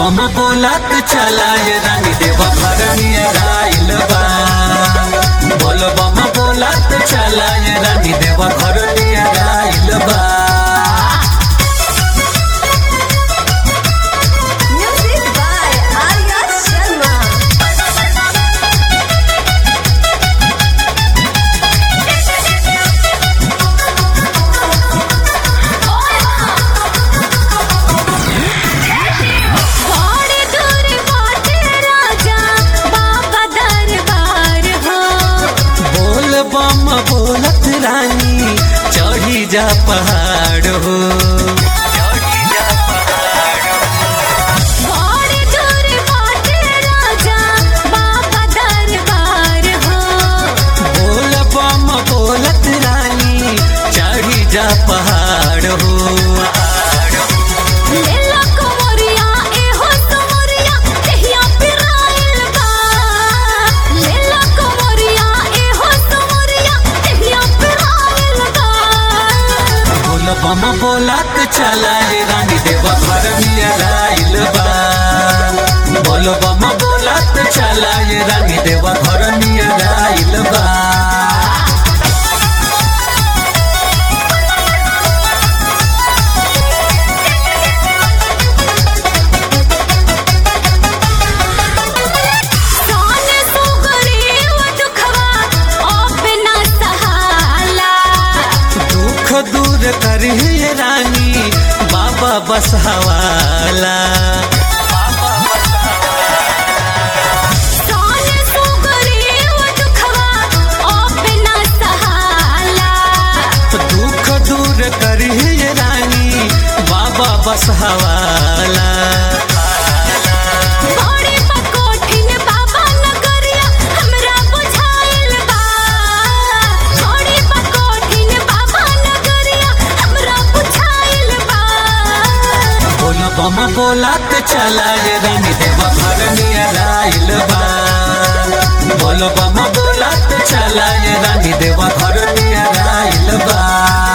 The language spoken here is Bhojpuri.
बम बोलत चलाए रानी देव घर नियराइल बा बोल बम बोलत चलाए रानी देव घर नियराइल बा Music by Arya Sharma. बड़ी दूर बाटे राजा बाबा दरबार हो बोल बम बोलत रानी चढ़ी जा पहाड़ हो बड़ी दूर बाटे राजा बाबा दरबार हो बोल बम बोलत रानी चढ़ी जा पहाड़ हो लेला कुंवरिया एहो कुंवरिया कहिया पिराइल बा लेला कुंवरिया एहो कुंवरिया कहिया पिराइल बा बोल बम बोलत चलाए रानी देव घर नियराइल बा बोल बम बोलत चलाए रानी देव घर नियराइल बा सोने सुगरी वो दुखवा अब ना सहाला दुख दूर करिए रानी बाबा बस हवाला सोने सुगरी वो दुखवा अब ना सहाला दुख दूर करिए रानी बाबा बस हवाला बड़ी पकोठिन बाबा नगरिया हमरा बुझाइल बा बड़ी पकोठिन बाबा नगरिया हमरा बुझाइल बा बोल बम बोलत चलाए रानी देव घर नियराइल बा बोल बम बोलत चलाए रानी देव घर नियराइल बा